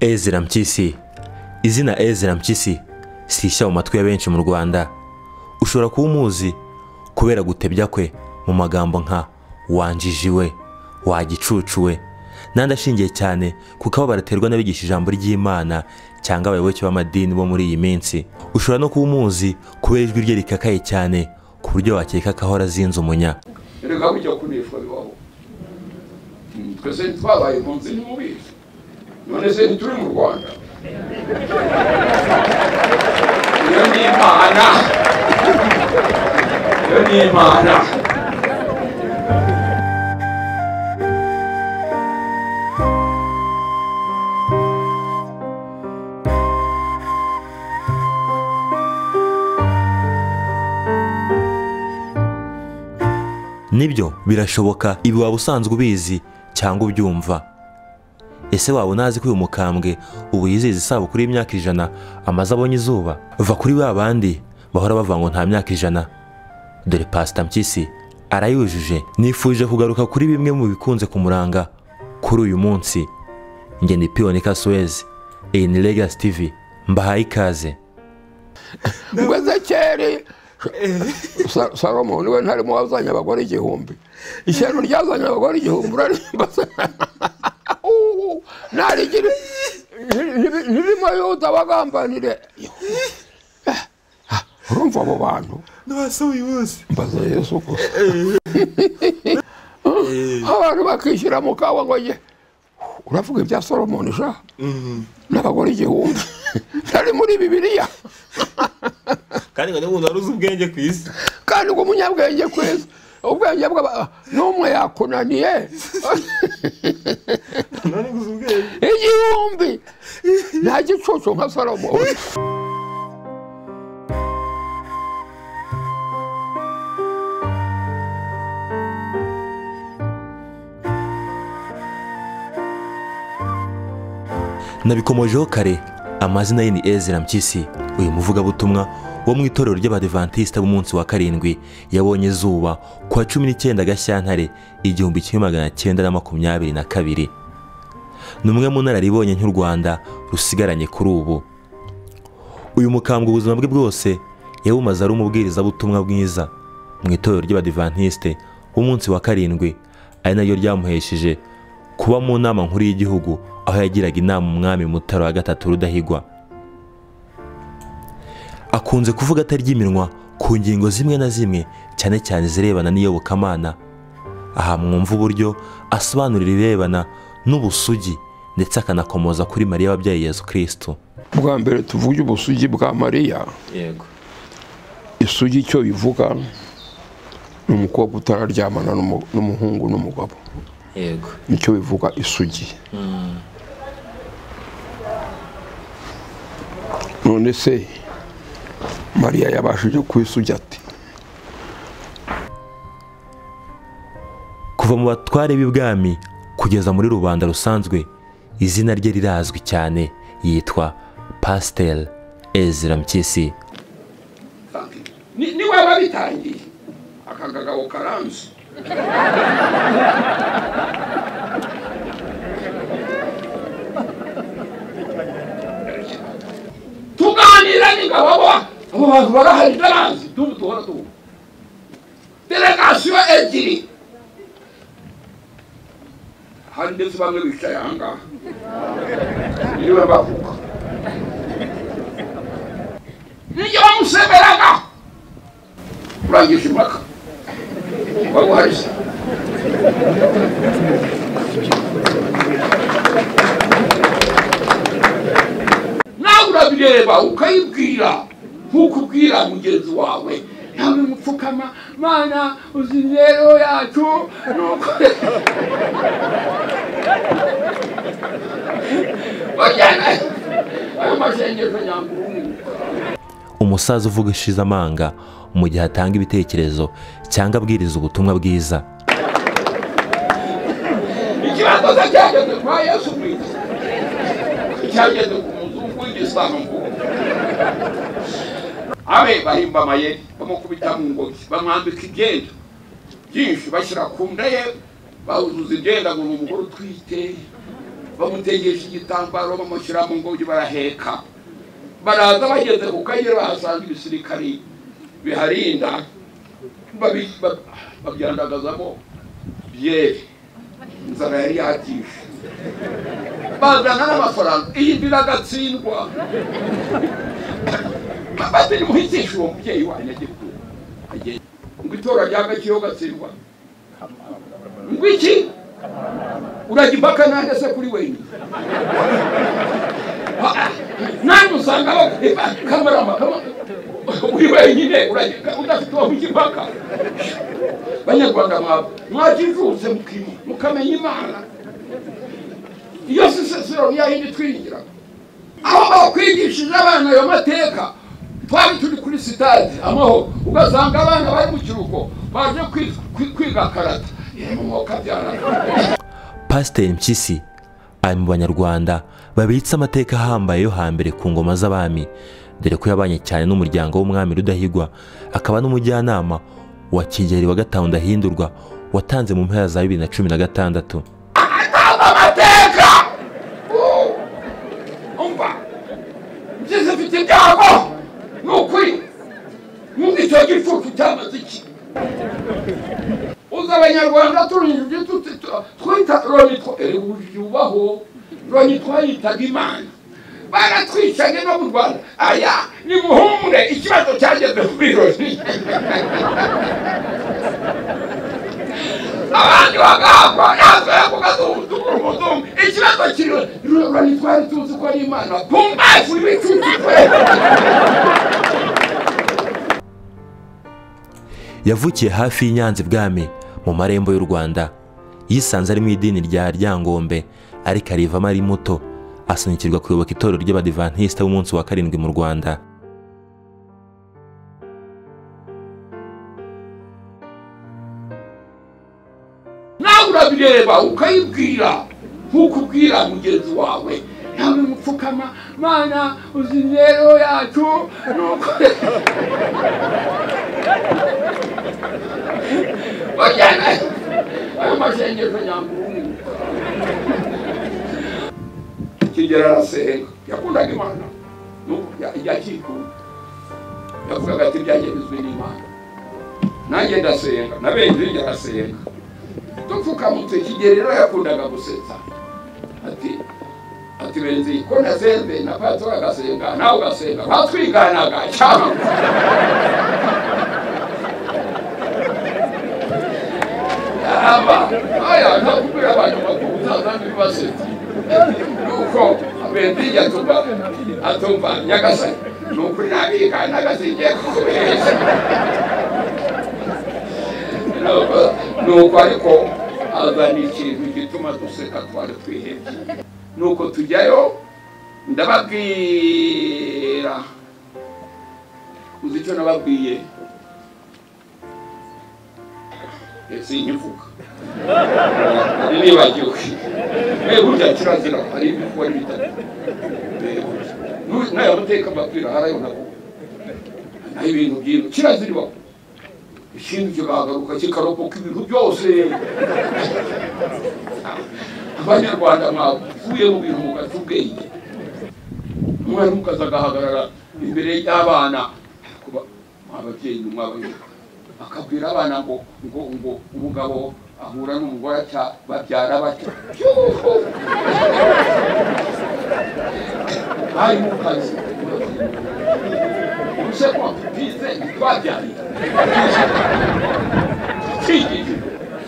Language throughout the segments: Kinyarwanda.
ezra mpyisi izina ezra mpyisi sishya mu matwi ya benshi mu rwanda ushobora kuba umuzi kubera gutebya kwe mu magambo nka wanjiji we wagicucu we n'andi ashingiye cyane ku kababaro aterwa n'abigisha ijambo ry'imana cyangwa abayoboke b'amadini bo muri iyi minsi ushobora no kuba umuzi kubera ijwi rye rikakaye cyane ku buryo wakeka ko ahora azinze umunya reka bujya kunishwa bibaho Mm, twese twabaye impunzi ntimubizi none se ntituri mu rwanda iyo ni imana iyo ni imana nibyo birashoboka ibi waba usanzwe ubizi cyangwa ubyumva ese waba unazi ko uyu mukambwe ubu yizihiza isabukuru y'imyaka ijana amaze abonye izuba va kuri ba bandi bahora bavuga ngo nta myaka ijana dore pasita mpyisi arayujuje nifuje kugaruka kuri bimwe mu bikunze kumuranga kuri uyu munsi njye ni piyonika suwezi iyi ni legasi tivi mbahaye ikaze ngeze kera salomo niwe ntarimo wazanye abagore igihumbi ishyano ryazanye abagore igihumbi urarimba narigire nirimo yuda bagambanire urumva abo bantu n'abasohoye bose mbaza yesu gusa abantu bakishyira mu kawa ngo ye uravuga ibya solomoni sha n'abagore igihumbi ntari muri bibiliya kandi ngo n'umuntu wari uzi ubwenge ku isi kandi ubwo umunyabwenge kwezi ubwenge bwa n'umwe yakunaniye none uzi ubwenge igihumbi nta gicucu nka salomo nabikomojeho kare amazina ye ni ezra mpyisi uyu muvugabutumwa wo mu itorero ry'abadivantisita b'umunsi wa karindwi yabonye izuba ku wa cumi n'icyenda gashyantare igihumbi kimwe magana cyenda na makumyabiri na kabiri ni umwe mu nararibonye nk'u rwanda rusigaranye kuri ubu uyu mukambwe ubuzima bwe bwose yabumaze ari umubwirizabutumwa bwiza mu itorero ry'abadivantisite b'umunsi wa karindwi ari naryo ryamuhesheje kuba mu nama nkuru y'igihugu aho yagiraga inama umwami mutara wa gatatu rudahigwa akunze kuvuga atarya iminwa ku ngingo zimwe na zimwe cyane cyane zirebana n'iyobokamana aha mwumva uburyo asobanurira ibirebana n'ubusugi ndetse akanakomoza kuri mariya wabyaye yezu kirisitu bwa mbere tuvuge ubusugi bwa mariya yego isugi icyo bivuga ni umukobwa utararyamana n'umu- n'umuhungu n'umugabo yego nicyo bivuga isugi none se mariya yabashije kwisugi ate kuva mu batware b'ibwami kugeza muri rubanda rusanzwe izina rye rirazwi cyane yitwa pasiteri ezra mpyisi ni ni we wabitangiye aka kagabo karanze tuganira n'ingabo abo abo bantu barahari karanze tubu tuhora tubu delegasiyo ebyiri hari ndetse bamwe bicaye ahangaha niwe bavuga nijye bamuseberaga urangije impaka wari uharize nawe urabireba ukayibwira nkuko ubwira mugenzi wawe nawe mupfukama mana uzi rero yacu nuko bajyana ayo masengesho nyangurumwe umusaza uvuga ishizamanga mu gihe atanga ibitekerezo cyangwa abwiriza ubutumwa bwiza ikibazo se cyageze kwa yesu kwisi cyageze ku muzungu w'igisilamu abe bahimba amayeri bamukubita mu ngoyi bamwambika ibyenda byinshi bashyira ku nda ye bawuzuza ibyenda ngo ni umugore utwite bamutegesha igitambaro bamushyira mu ngobyi baraheka baraza bageze ku kayira bahasanga ibisirikari biharinda babi- ba- babyandagazamo byeri inzara yari yatije bazana n'amafaranga iyi ndira agatsindwa maze nimuhitishe uwo mubyeyi wanyu agikura agenda ngo itora rya gakiyo gatsindwa ngo iki urajya impaka nanjye se kuri wenyine nanjye usanga ba- kamarama kama- uri wenyine urajya- udafite uwo mujya impaka banyarwanda mwaba mwajijutse mukimu- mukamenya imana iyo sisesero niyo yindi twinjira aho bakwigishije abana ayo mateka twari turi kuri sitade amahoro ugasanga abana bari mu kiruhuko baje kwi- kwi- kwiga karata yemwe mwokabyarana pasiteri mpyisi ari mu banyarwanda babitse amateka ahambaye yo hambere ku ngoma z'abami dore ko yabanye cyane n'umuryango w'umwami rudahigwa akaba n'umujyanama wa kigeri wa gatanu ndahindurwa watanze mu mpera za bibiri na cumi na gatandatu amateka umva ngeze mfite ibyago ni ukuri nk'uko icyo gicucu cyamaze iki uzi abanyarwanda turinjije tuti- tu- twita loni yubaho loni twayitaga imana baratwicaga no mu rwanda aya ni muhumure ikibazo cyageze kuri loni abandi bagahakwa natwe kugatumutugura umutumu ikibazo kiriwe rurabura twari tuzi ko ari imana pumbafu ibicucu twese yavukiye hafi y'i Nyanza ibwami mu marembo y'u Rwanda yisanze ari mu idini rya Ryangombe ariko arivamo ari muto asunikirwa kuyoboka itorero ry'abadivantisita b'umunsi wa karindwi mu Rwanda nawe urabireba ukayibwira nkuko ubwira mugenzi wawe nawe mupfukama mana uzi imibereho yacu nuko Oya, ayo masengesho nyamburungu kigera arasenga yakundaga imana nuko yakikunda yavugaga ati byagenizwe n'imana nanjye ndasenga na benshi bijya arasenga dupfukamutse kigeri rero yakundaga gusetsa ati ati benzi ko nasenze na patro agasenga nawe ugasenga batwiganaga cyangwa aba aya ntakubwira abantu bakuru utazana ibibasetsa nuko benzi yatumva atumva nyagasani ni ukuri nabigana agasingiye kukubeshya nuko ariko azana ikintu gituma duseka twari twihebye nuko tujyayo ndababwira uzi icyo nababwiye sinkivuga nibagiwe burya kirazira hari ibikuba n'ibitatu ntayamuteka mbabwira harayo navuga naho ibintu by'ino kiraziribaho ikintu kikagaruka kikarokoka ibintu byose abanyarwanda mwavuye mu bintu mugata ubwenge umwarimu kazi agahagarara imbere y'abana kuba ababyeyi mwabayoboka akabwira abana ngo ngo ngo umugabo ahura n'umugore atya babyara batya Yuhu! mwarimu kazi umuseko bize twabyarira Thinking.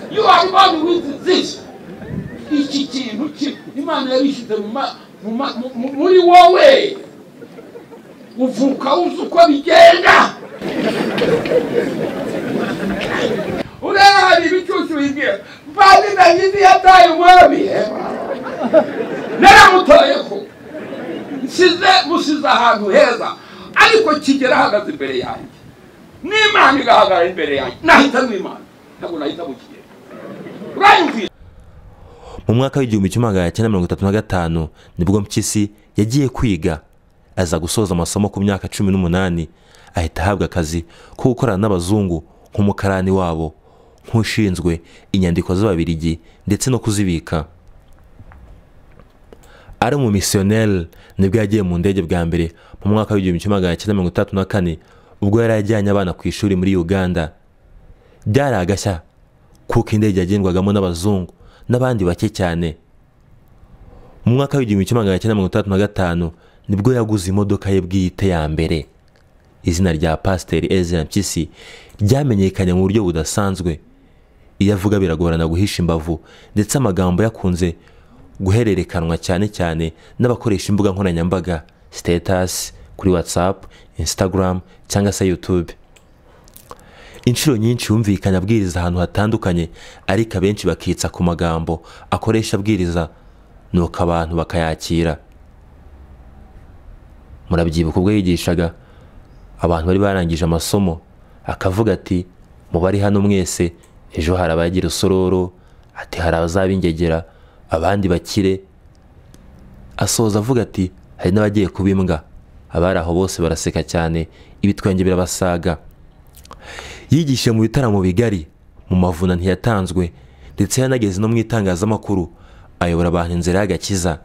You are born with this. Iki kintu ki- Imana yabishyize mu ma- mu ma- mu- mu- muri wowe uvuka uzi uko bigenda ureba hari ibicucu bigira mbazi nagize yataye umwami eh? naramutoyeho nsize musize ahantu heza ariko kigera ahagaze imbere yanjye n'imana igahagarara imbere yanjye nahitamo imana ntabwo nahitamo kigera uranyumvira mu mwaka w'igihumbi kimwe magana cyenda mirongo itatu na gatanu nibwo mpyisi yagiye kwiga aza gusoza amasomo ku myaka cumi n'umunani ahita ahabwa akazi ko gukorana n'abazungu nk'umukarani wabo nk'ushinzwe inyandiko z'ababirigi ndetse no kuzibika ari mu misiyoneri nibwo yagiye mu ndege bwa mbere mu mwaka w'igihumbi kimwe magana cyenda mirongo itandatu na kane ubwo yari ajyanye abana ku ishuri muri uganda byari agashya kuko indege yagendwagamo n'abazungu n'abandi bake cyane mu mwaka w'igihumbi kimwe magana cyenda mirongo itandatu na gatanu nibwo yaguze imodoka ye bwite ya mbere izina rya pasiteri ezra mpyisi ryamenyekanye mu buryo budasanzwe iyo avuga biragorana guhisha imbavu ndetse amagambo yakunze guhererekanwa cyane cyane n'abakoresha imbuga nkoranyambaga sitetasi kuri watsapu insitagaramu cyangwa se yutube inshuro nyinshi yumvikanye abwiriza ahantu hatandukanye ariko abenshi bakitsa ku magambo akoresha abwiriza nuko abantu bakayakira murabyibuka ubwo yigishaga abantu bari barangije amasomo akavuga ati mubari hano mwese ejo hari abagira usororo ati hari abazabingegera abandi bakire asoza avuga ati hari n'abagiye kuba imbwa abari aho bose baraseka cyane ibitwenge birabasaga yigishije mu bitaramo bigari mu mavuna ntiyatanzwe ndetse yanageze no mu itangazamakuru ayobora abantu inzira y'agakiza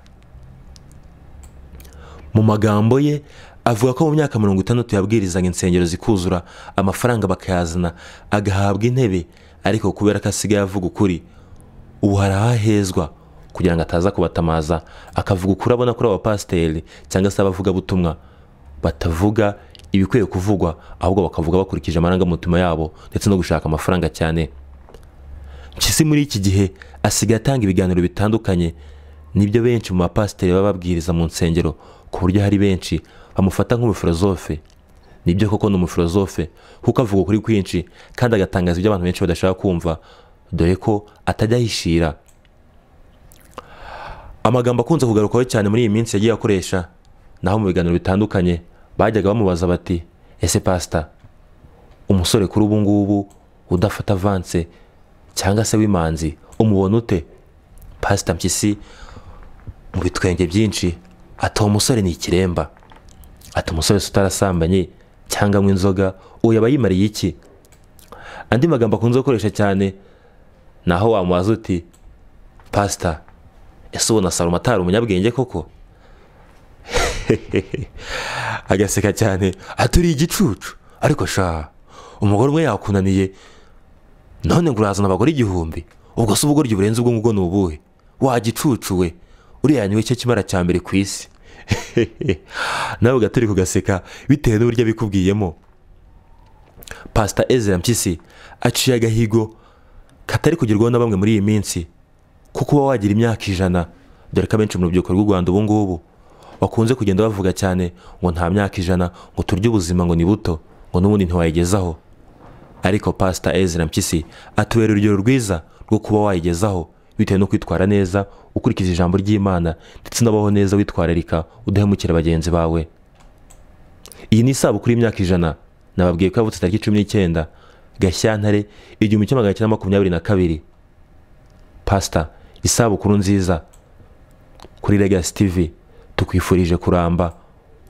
mu magambo ye avuga ko mu myaka mirongo itandatu yabwirizaga insengero zikuzura amafaranga bakayazana agahabwa intebe ariko kubera ko asigaye avuga ukuri ubu hari ahahezwa kugira ngo ataza kubatamaza akavuga ukuri abona kuri abapasiteri cyangwa se abavugabutumwa batavuga ibikwiye kuvugwa ahubwo bakavuga bakurikije amarangamutima yabo ndetse no gushaka amafaranga cyane mpyisi muri iki gihe asigaye atanga ibiganiro bitandukanye nibyo benshi mu bapasiteri baba babwiriza mu nsengero ku buryo hari benshi bamufata nk'umufilozofe nibyo koko ni umufilozofe kuko avuga ukuri kwinshi kandi agatangaza ibyo abantu benshi badashaka kumva dore ko atajya ahishira amagambo akunze kugarukwaho cyane muri iyi minsi yagiye akoresha naho mu biganiro bitandukanye bajyaga bamubaza bati ese pasita umusore kuri ubu ngubu udafata avanse cyangwa se w'imanzi umubona ute pasita mpyisi mu bitwenge byinshi ati uwo musore ni ikiremba ati umusore se utarasambanye cyangwa anywa inzoga uwo yaba yimariye iki andi magambo akunze gukoresha cyane ni aho wamubaza uti pasita ese ubona salomo atari umunyabwenge koko agaseka cyane aturiye igicucu ariko sha umugore umwe yakunaniye none ngo urazana abagore igihumbi ubwo se ubugoryi burenze ubwo ngubwo ni ubuhe wa gicucu we uriya niwe cyo kimara cya mbere ku isi nawe ugaturi kugaseka bitewe n'uburyo abikubwiyemo pasita ezra mpyisi aciye agahigo katari kugerwaho na bamwe muri iyi minsi kuko uba wagira imyaka ijana dore ko abenshi mu rubyiruko rw'u rwanda ubu ngubu bakunze kugenda bavuga cyane ngo nta myaka ijana ngo turye ubuzima ngo ni buto ngo n'ubundi ntiwayigezaho ariko pasita ezra mpyisi atubera urugero rwiza rwo kuba wayigezaho bitewe no kwitwara neza ukurikiza ijambo ry'imana ndetse unabaho neza witwararika udahemukira bagenzi bawe iyi ni isabukuru y'imyaka ijana nababwiye ko yavutse tariki cumi n'icyenda gashyantare igihumbi kimwe magana cyenda makumyabiri na kabiri pasita isabukuru nziza kuri legasi tivi tukwifurije kuramba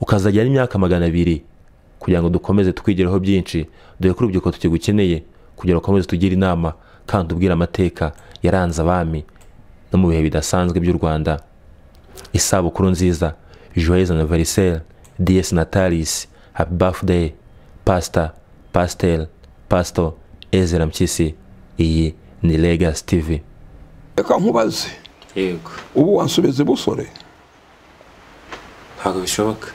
ukazajya n'imyaka magana abiri kugira ngo dukomeze twigiraho byinshi dore ko urubyiruko tukigukeneye kugira ngo ukomeze tugire inama kandi ubwire amateka yaranze abami no mu bihe bidasanzwe by'u rwanda isabukuru nziza joyeux anniversaire dies natalis happy birthday pastor pastel pastor ezra mpyisi iyi ni legacy tv reka nkubaze yego ubu wansubiza busore ntabwo bishoboka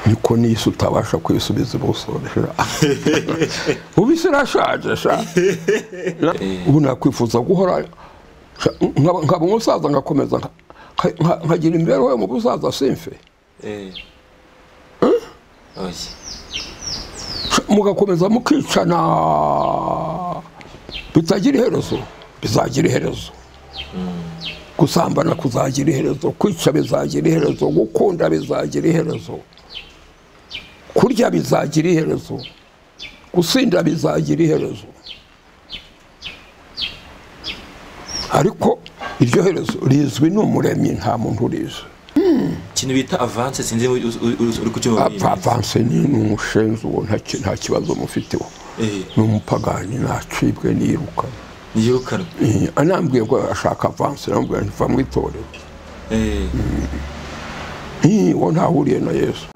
niko n'isi utabasha kwisubiza ubusore ubisi irashaje sha ubu nakwifuza guhora sha, nkaba nkaba umusaza ngakomeza nka- nka- nkagira imibereho yo mu busaza simfe Eh. Oya. Sha, mugakomeza mukicana bitagira iherezo bizagira iherezo gusambana kuzagira iherezo kwica bizagira iherezo gukunda bizagira iherezo kurya bizagira iherezo gusinda bizagira iherezo ariko iryo herezo rizwi n'umuremyi nta muntu urizi ikintu bita avanse sinzi uri- uri- uri uri kucyumva muri iyi minsi. avanse ni ni umushenzi uwo nta ki- nta kibazo mufiteho Eh, ni umupagani nacibwe niruka niyirukanwe anambwiye ko ashaka avanse namubwira nti va mu itorero Eh. Hii, uwo ntahuriye na yesu